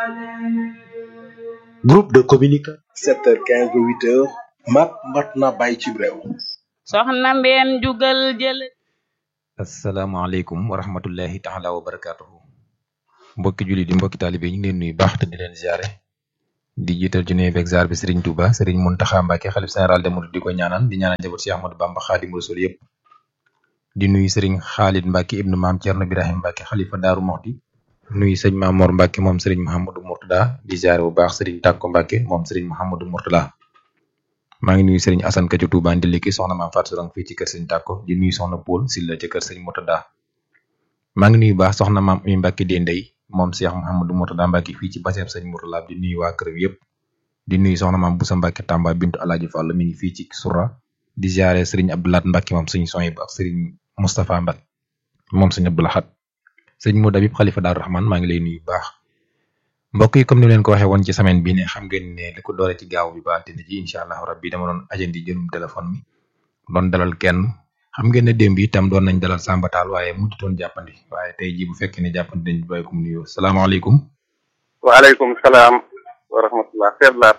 Groupe de communication. 7h15 ba 8h mat mat na bàyyi ci réew. soxna mbeen jugal jël asalaamaaleykum wa rahmatullahi taala wa barakaatuhu mbokki julli di mbokki taalibe ñu ngi leen nuyu baax te di leen ziare di jiital ci nuyu beeg ziar bi Serigne Touba Serigne Mountakha Mbacké xalif général des mourides di ko ñaanal di ñaanal njaboot Cheikh Ahmadou Bamba Khadimu Rasul yëpp di nuyu Serigne Khalid Mbacké ibnu maam Thierno Birahim Mbacké xalifa Daaru Moxti nuyu sëñ Mamor Mbacké moom Serigne Mouhamadou Mourtada di ziare bu baax Serigne Takko Mbacké moom Serigne Mouhamadou Mourtada maa ngi nuyu Serigne Assane Ka ci Touba Ndiliki soxna maam Fatou Sorong fii ci kër Serigne Takko di nuyu soxna Paul Silla ci kër Serigne Mourtada maa ngi nuyu baax soxna maam Umi Mbacké di ndey moom Cheikh Mouhamadou Mourtada Mbacké fii ci baseeb Serigne Mourtada di nuyu waa kër yëpp di nuyu soxna maam Boussa Mbacké Tamba bintu Alaaji Fall mi ngi fii ci Soura di ziare Serigne Abdoulaat Mbacké moom Serigne Soyib ak Serigne Moustapha Mbacké moom Serigne Abdoulahat Serigne Modou Habib Khalifa Daaru Rahman maa ngi lay nuyu baax mbokk yi comme ni leen ko waxee woon ci semaine bi ne xam ngeen ne li ko doore ci gaaw bi ba altine ji incha allahu rabbi dama doon ajandi jëlum téléphone mi doon dalal kenn xam ngeen ne démb itam doon nañ dalal sàmbataal waaye mujjutoon jàppandi waaye tey ji bu fekkee ne jàppandi dañ bàyyi ko mu nuyoo salaamaaleykum waaleykum salaam wa rahmatullah seet laat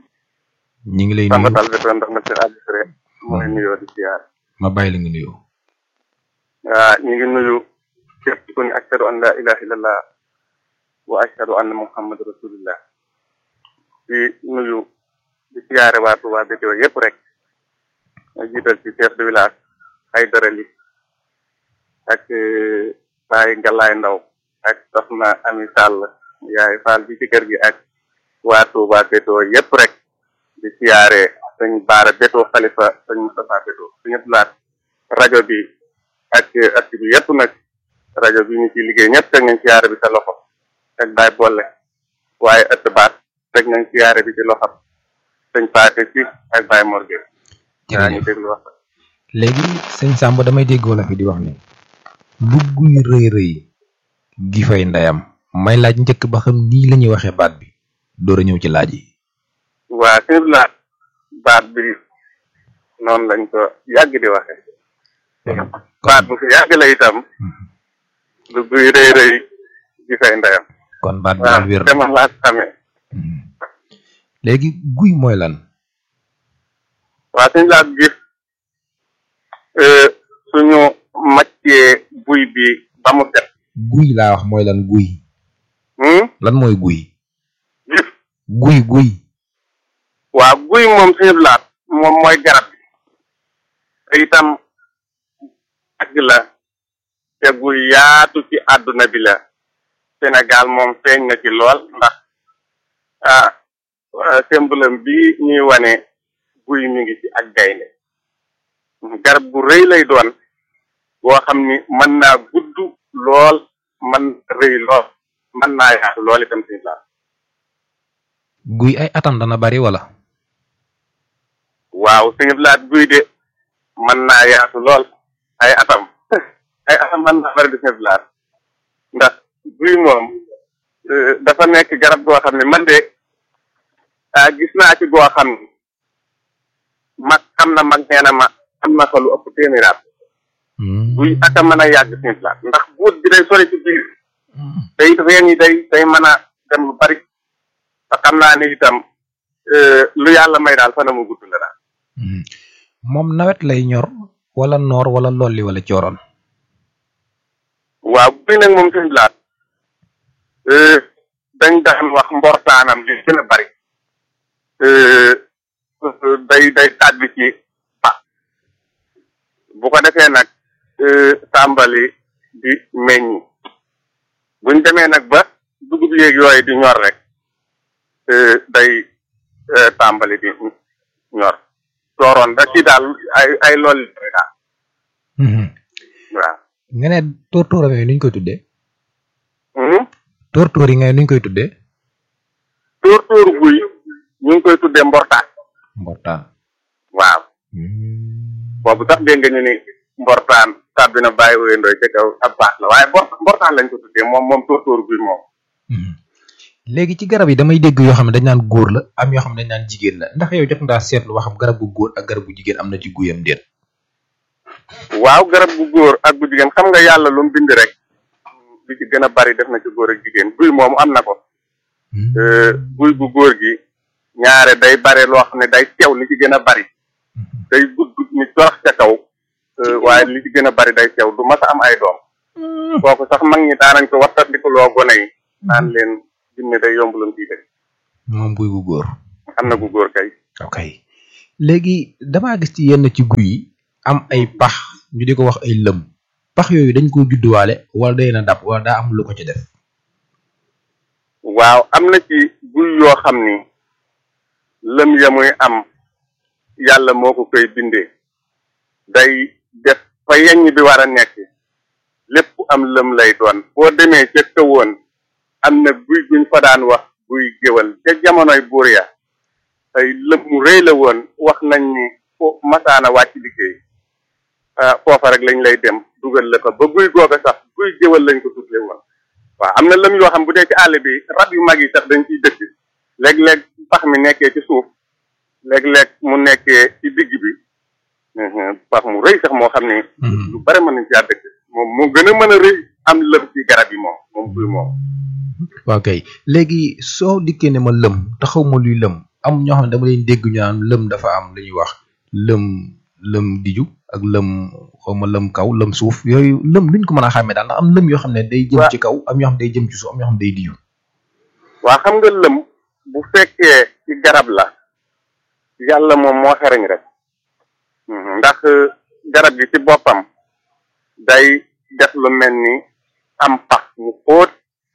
ñi ngi lay nuyu sàmbatal bi doon ndax na seen administré mu ngi nuyoo di ziar ma bàyyi la nga nuyoo waa ñu ngi nuyu képp ku ne ashhadu an la ilaha illallah wa ashhadu anna muhammad rasulillah di nuyu di siyaare waa Touba Bétéo yëpp rek ma jiital ci chef de village ay dërali ak Baye Ngalaay Ndaw ak soxna Ami Sall yaay Fall bi ci kër gi ak waa Touba Bétéo yëpp rek di siyaare sëñ Baara Bétéo Xalifa sëñ Moustapha Bétéo suñu laat rajo bi ak at bi yëpp nag rajo bi ñu ci liggéey ñëpp teg nañ siyaare bi sa loxo ak Baye Bolle waaye ëtt baat teg nañ siyaare bi ci loxam sëñ Paate si ak Baye Morgue waa ñu déglu wax léegi sëñ Samba damay dégg wala fi di wax ne lu guy rëy rëy gi fay ndeyam may laaj njëkk ba xam nii la ñuy waxee baat bi door a ñëw ci laaj yi waa sëñ laat baat bi noonu lañ ko yàgg di waxe baat bu fi yàgg la itam lu guy rëy rëy gi fay ndeyam kon baat bi waaw daal wér dama laa xamee léegi guy mooy lan waa suñu laat gis suñu màccee buy bi ba mu set guy laa wax mooy lan guy hmm? lan mooy guy gis guy guy waa guy moom suñu laat moom mooy garab bi te itam àgg la te guy yaatu ci àdduna bi la Sénégal moom feeñ na ci lool ndax ah symbole bi ñuy wane guy mi ngi ci ak gaynde garab bu rëy lay doon boo xam ni mën naa gudd lool mën rëy lool mën naa yaatu lool itam suñu laat guy ay atam dana bari wala waaw suñu laat guy de mën naa yaatu lool ay atam ay atam mën naa bari di suñu laat ndax guy moom eh, dafa nekk garab goo xam ne man de ah gis naa ci goo xam ne mag xam na mag nee na ma am na fa lu ëpp téeméeri at guy aka mën a yàgg suñu laat ndax buut bi day sori ci biir te it reen yi day day mën a dem lu bari te xam naa ne itam eh, lu yàlla may daal fana mu gudd la daal moom nawet lay ñor wala noor wala lolli wala cooroon waaw guy nag moom suñu laat dañ daan wax mbortaanam li gën a bari day day tàbbi ci pa bu ko defee nag tàmbali di meññi buñ demee nag ba dugub yéeg yooyu di ñor rek day tàmbali di ñor dooroon da ci daal ay ay lool daal waaw nga ne tóortóoram yooyu nuñ koy tuddee Hmm? tóortóor yi ngay nuñ koy tuddee tóor tóoru guy ñu ngi koy tuddee mbortaan mbortaan waaw boobu sax dégg nga ñu ni mbortaan tàbbi na bàyyi wéyandooy ca kaw ab baax la waaye mbor mbortaan lañ ko tuddee moom moom tóor tóoru guy moom léegi ci garab yi damay dégg yoo xam ne dañ naan góor la am yoo xam ne dañ naan jigéen la ndax yow jot ngaa seetlu wax xam garab gu góor ak garab gu jigéen am na ci guyam déet waaw garab bu góor ak bu jigéen xam nga yàlla lu mu bind rek li ci gën a bari def na ci góor ak jigéen guy moomu am na ko guy gu góor gi ñaare day bare loo xam ne day teew li ci gën a bari day gudd ni torox ca kaw waaye li ci gën a bari day teew du mas a am ay doom kooku sax mag ñi daanañ ko wattandiku loo gone yi naan leen jinne day yomb lam ciy dëkk moom guy gu góor am na gu góor kay ok léegi damaa gis ci yenn ci guy yi am ay pax ñu di ko wax ay lëm pax yooyu dañ ko judduwaale wala day na dab wala daa am lu ko ci def waaw am na ci guy yoo xam ni lëm ya muy am yàlla moo ko koy bindee day def fa yeññ bi war a nekk lépp am lëm lay doon boo demee ca këwoon am na guy guñ fa daan wax guy géwal ca jamonoy buur ya ay lëm mu rëy la woon wax nañ ni fo masaana wàcc liggéey foofa rek lañ lay dem dugal la fa ba guy googa sax guy géwal lañ ko tuddee woon waaw am na lëm yoo xam bu dee ci àll bi rab yu mag yi sax dañ ciy dëkk léeg-léeg pax mi nekkee ci suuf léeg-léeg mu nekkee ci digg bi pax mu rëy sax moo xam ne lu bare mën nañ caa dëkk moom moo gën a mën a rëy am lëm ci garab yi moom moom guy moom waaw kay léegi soo dikkee ne ma lëm taxaw ma luy lëm am ñoo xam ne dama leen dégg ñu naan lëm dafa am lu ñuy wax lëm lëm diju ak lëm xaw ma lëm kaw lëm suuf yooyu lëm luñ ko mën a xàmmee daal ndax am lëm yoo xam ne day jëm ci kaw am yoo xam ne day jëm ci suuf am yoo xam ne day diju waa xam nga lëm bu fekkee ci garab la yàlla moom moo xereñ rek ndax garab gi ci boppam day def lu mel ni am pax mu xóot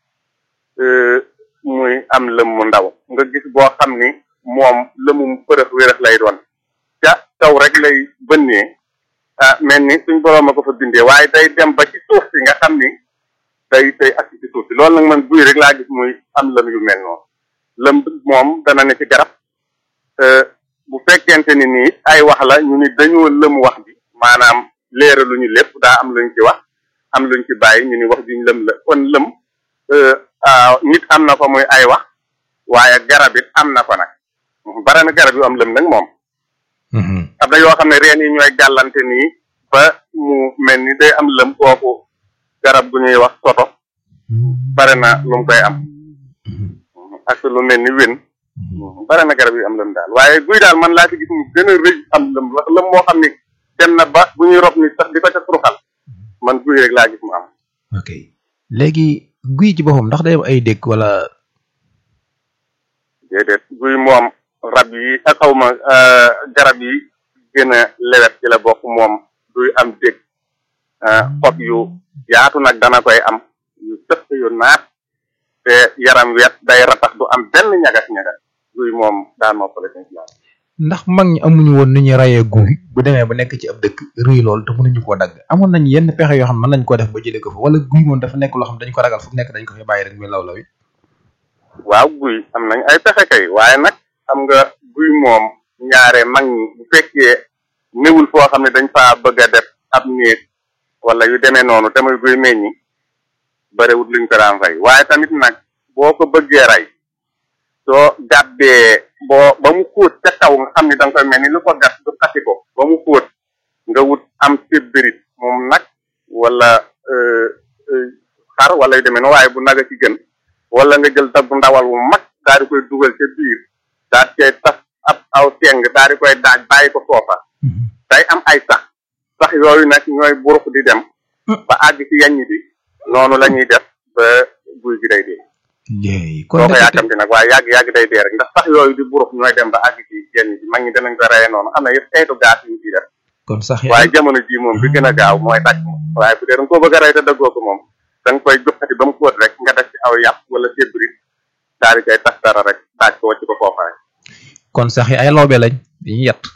muy am lëm mu ndaw nga gis boo xam ni moom lëmum përëx wérax lay doon ca kaw rek lay bënnee ah mel ni suñ boroom a ko fa bindee waaye day dem ba ci suuf si nga xam ni day day ak ci suuf si loolu nag man guy rek laa gis muy am lëm yu mel noonu lëm moom dana ne ci garab bu fekkente ni nii ay wax la ñu ni dañoo lëm wax bi maanaam leeraluñu lépp daa am luñ ci wax am luñ ci bàyyi ñu ni wax juñ lëm la kon lëm nit am na fa muy ay wax waaye garab it am na fa nag bare na garab yu am lëm nag moom am na yoo xam ne reen yi ñooy gàllante nii ba mu mel ni day am lëm kooku garab gu ñuy wax soto bare na lu mu koy am ak lu mel ni wén bare na garab yu am lëm daal waaye guy daal man laa ci gis mu gën a rëy am lëm lëm moo xam ni dem na ba bu ñuy rob ni sax di ko ca turuxal man guy rek laa gis mu am ok léegi guy ci boppam ndax day am ay dëkk wala déedéet guy moom rab yi ak xawma garab yi gën a lewet ci la bokk moom duy am dëkk xob yu yaatu nag dana koy am yu sëq yu naat te yaram wet day ratax du am benn ñagas-ñagas guy moom daa noppale seen islam ndax mag ñi amuñu woon nu ñuy rayee guy bu demee ba nekk ci ab dëkk rëy lool te mënuñu koo dagg amoon nañ yenn pexe yoo xam mën nañ koo def ba jëlee ko fa wala guy moom dafa nekk loo xam dañ ko ragal fu nekk dañ ko fi bàyyi rek muy law law it waaw guy am nañ ay pexe kay waaye nag xam nga guy moom ñaare mag ñi bu fekkee néwul foo xam ne dañ faa bëgg a def ab néeg wala yu demee noonu te muy guy meññi barewut luñ ko daan fay waaye tamit nag boo ko bëggee rey soo gàddee boo ba mu xóot ca kaw nga xam ni da nga koy mel ni lu ko gas du xati ko ba mu xóot nga wut am sébbirit moom nag wala xar wala yu demee noonu waaye bu naga ci gën wala nga jël daggu ndawal wu mag daal di koy dugal ca biir daal cay tas ab aw teng daal di koy daaj bàyyi ko foofa day am ay sax sax yooyu nag ñooy burux di dem ba àgg ci yaññ bi noonu la ñuy def ba guy gi day dee léegi soo ko yàkkamti nag waaye yàgg yàgg day dee rek ndax sax yooyu di burux ñooy dem ba àgg ci yaññ bi mag ñi danañ ko reyee noonu am na yëpp xeetu gaas yu ciy def kon sax waaye jamono ji moom bi gën a gaaw mooy daj moom waaye bu dee da nga koo bëgg a rey te daggoo ko moom da nga koy joxati ba mu xóot rek nga def ci aw yàpp wala sébrit daal di koy tas dara rek daaj ko wàcc ko foofa rek kon sax yi ay lawbe lañ dañuy yett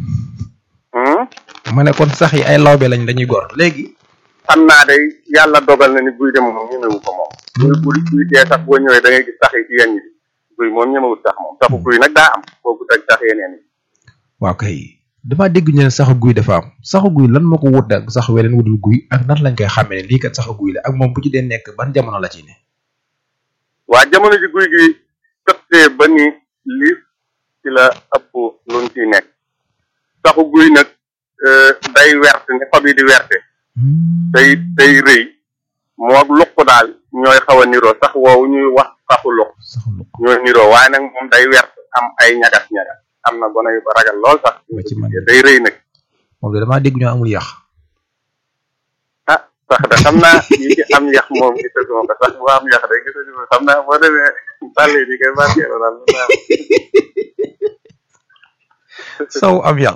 ma ne kon sax yi ay lawbe lañ dañuy gor léegi xam naa day yàlla dogal na ni guy dem moom ñemewu ko moom guy guy guy dee sax boo ñëwee da ngay gis sax yi ci yenn bi guy moom ñemewut sax moom saxu guy nag daa am kooku teg sax yeneen yi waaw kay damaa dégg ñu ne saxu guy dafa am saxu guy lan moo ko wut ak sax weneen wudul guy ak nan lañ koy xàmmee ne lii kat saxu guy la ak moom bu ci dee nekk ban jamono la ci ne waa jamono ji guy gi tëttee ba ni lii ci la ëpp luñ ciy nekk saxu guy nag day wert ni xob yi di werte day day rëy moo luq daal ñooy xaw a niroo sax woowu ñuy wax saxu luq sax lu ko ñooy niroo waaye nag moom day wert am ay ñagas ñagas am na gone yu ko ragal lool sax ba ci man day rëy nag moom de damaa dégg ñu amul yàq ah sax de xam naa yi ci am yax moom gisaguma ko sax bu am yax de gisaguma xam naa boo demee bàlle di koy barkeelu daal lu naa saw am yàq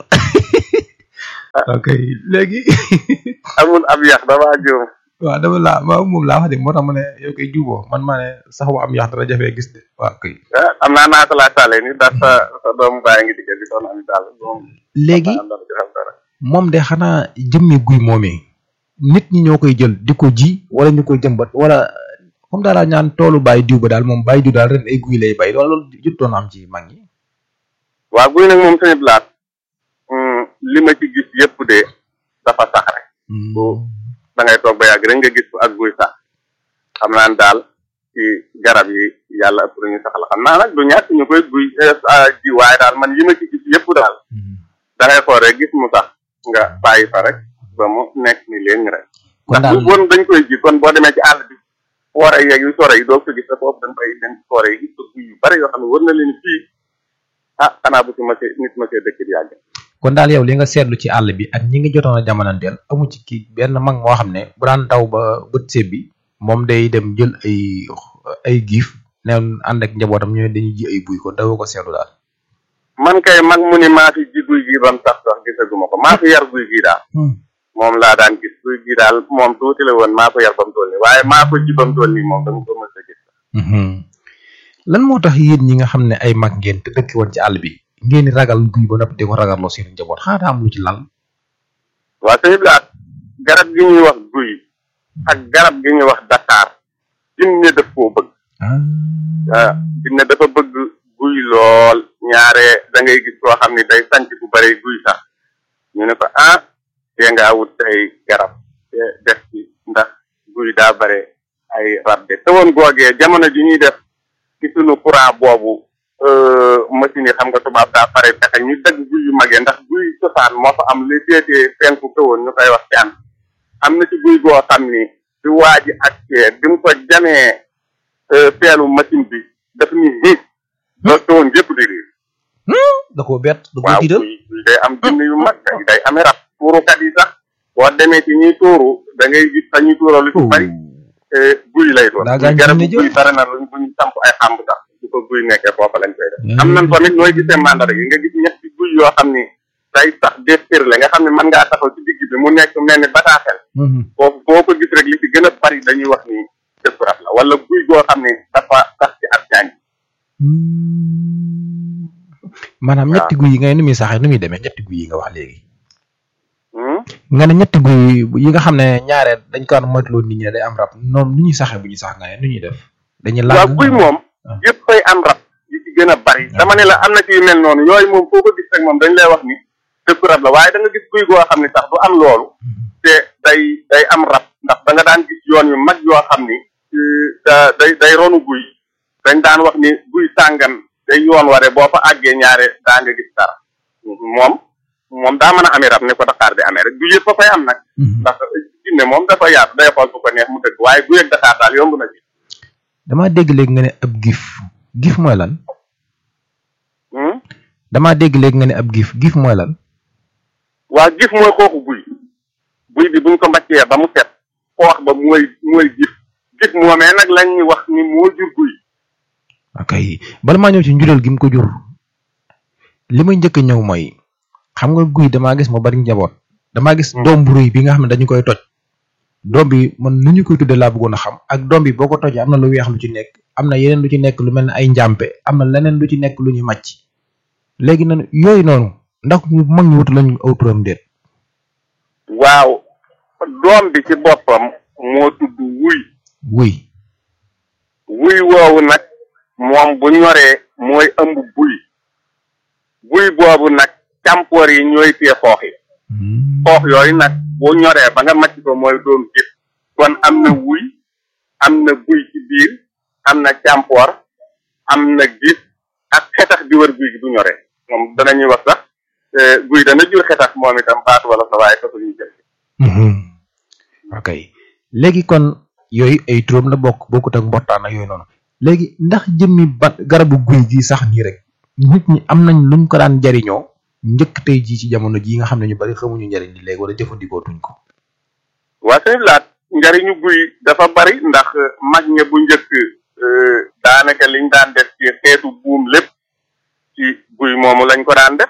ok léegi amul am yax damaa juum waaw dama laa ma moom laa wax de moo tax ma ne yow koy juuboo man maa ne sax bu am yàq dara jafee gis de waaw kay ah am naa naa ko laa tàllee ni ndax sa sa doomu baay ngi digge di doon am daal moom léegi am na ci xam dara moom de xanaa jëmmi guy moomee nit ñi ñoo koy jël di ko ji wala ñu koy jëmbat wala comme daal laa ñaan toolu bàyyi diw ba daal moom bàyyi diw daal ren ay guy lay bay wala loolu jotoon am ci mag ñi waaw guy nag moom sañu blaat li ma ci gis yëpp de dafa sax rek da ngay toog ba yàgg rek nga gis ko ak guy sax xam naa ne daal ci garab yi yàlla ëpp ñu sax la xam naa nag du ñàkk ñu koy guy ji waaye daal man yi ma ci gis yëpp daal da ngay xool rek gis mu sax nga bàyyi fa rek ba mu nekk ni léegi rek kon ndax daal bu woon dañ koy ji kon boo demee ci àll bi foore yeeg yu sore yi doo ko gis te foofu dañ koy dem ci foore yi gis ko guy yu bari yoo xam ne war na leen fii ah xanaa bu ci mësee nit mësee dëkk di yàgg kon daal yow li nga seetlu ci àll bi ak ñi ngi jotoon a jamonanteel amu ci kii benn mag moo xam ne bu daan daw ba bët seeb bi moom day dem jël ay ay giif neen ànd ak njabootam ñooy dañuy ji ay buy kon dawoo ko seetlu daal man kay mag mu ni maa fi ji guy gi bam sax sax gisaguma ko maa fi yar guy gi daal moom laa daan gis guy gi daal moom tuuti la woon maa ko yar bam toll nii waaye maa ko ji bam toll nii moom dama ko mës a gis lan moo tax yéen ñi nga xam ne ay mag ngeen te dëkk woon ci àll bi ngeen di ragal guy ba noppi di ko ragaloo seen njaboot xanaa daa am lu ci lal waa sëñ Blaat garab gi ñuy wax guy ak garab gi ñuy wax Dakar jinne daf koo bëgg ah jinne dafa bëgg guy lool ñaare da ngay gis koo xam ni day sanc bu bare guy sax ñu ne ko ah tee ngaa wut ay garab te def ci ndax guy daa bare ay rab de te woon googee jamono ji ñuy def ci sunu courant boobu machine yi xam nga tubaab daa pare fexe ñu dagg guy yu magee ndax guy cosaan moo fa am li féetee penku kawoon ñu koy wax caan am na ci guy goo xam ni di waaji ak cee bi mu ko jamee peelu machine bi daf ni hiit loolu kawoon yëpp di riir da koo bett da koo waaw tiital guy guy day am jinne yu mag day day amee rab tuurukat yi sax boo demee ci ñuy tuuru da ngay gis fa ñuy tuuroo lu ci bari guy lay doon Daa gaañ garab jinne jël. guy bare na luñ buñ samp ay xàmb sax su ko guy nekkee foofa lañ koy def am nañ tamit nooy gisee mandar yi nga gis ñetti guy yoo xam ni day sax déspirle nga xam ne mën ngaa taxaw ci digg bi mu nekk mel ni bataaxel foofu boo ko gis rek li ci gën a bari dañuy wax ni dëpp rab la wala guy goo xam ne dafa sax ci ab jaañ maanaam waaw. ñetti guy yi nga ne nu muy saxee nu muy demee ñetti guy yi nga wax léegi Hmm? nga ne ñetti guy yi nga xam ne ñaare dañ ko daan moytuloo nit ñi ne day am rab noonu nu ñuy saxee bu ñuy sax nga ne nu ñuy def dañuy waaw laaj guy moom Ah. yëpp koy am rab yi ci gën a bari dama ne la am na ci yu mel noonu yooyu moom foo ko gis rek moom dañ lay wax ni dëpp rab la waaye da nga gis guy goo xam ne sax du am loolu te day day am rab ndax da nga daan gis yoon yu mag yoo xam ni euh, da day day ronu guy dañ daan wax ni guy sàngan day yoon ware boo fa àggee ñaare daa nga gis dara moom moom daa mën a amee rab ne ko Dakar di amee rek guy yëpp fa fay am nag ndax jinne moom dafa yaatu day xool fu ko neex mu dëgg waaye guy ak Dakar daal yomb na ci damaa dégg léegi nga ne ab gif gif mooy lan Hmm? damaa dégg léegi nga ne ab gif gif mooy lan waa gif mooy xooxu guy guy bi buñ ko mbaccee ba mu set xoox ba mooy mooy gif gif moomee nag lañ ñu wax ni moo jur guy ok bala maa ñëw ci njuréel gi mu ko jur li may njëkk a ñëw mooy xam nga guy damaa gis mu bari njaboot damaa gis Hmm. doom bu rëy bi nga xam ne dañu koy toj doom bi man nu ñu koy tuddee laa bëggoon a xam ak doom bi boo ko tojee am na lu weex lu ci nekk am na yeneen lu ci nekk lu mel ne ay njàmpe am na leneen lu ci nekk lu ñuy màcc léegi nan yooyu noonu ndax ñu mag ñu wutu lañu aw turam déet waaw doom bi ci boppam moo tudd wuy wuy wuy woowu nag moom bu ñoree mooy ëmb buy buy boobu nag càmpoor yi ñooy tee xoox yi xoox yooyu nag bu ñoree ba nga màcc ko mooy doon gis kon am na wuy am na buy ci biir am na càmpoor am na gis ak xetax di wër guy gi bu ñoree moom danañuy wax sax eh, guy dana jur xetax moom itam baatu wala sa waaye taxul ñu jël ok léegi kon yooyu ay turam la bokk bokkut ak mbottaan ak yooyu noonu léegi ndax jëmmi ba garabu guy gi sax nii rek nit ñi am nañ luñ ko daan jariñoo njëkk tey jii ci jamono jii nga xam ne ñu bari xamuñu njariñ li léegi wala jëfandikoo tuñ ko waa sëñ laat njariñu guy dafa bari ndax mag ña bu njëkk daanaka liñ daan def ci xeetu buum lépp ci guy moomu lañ ko daan def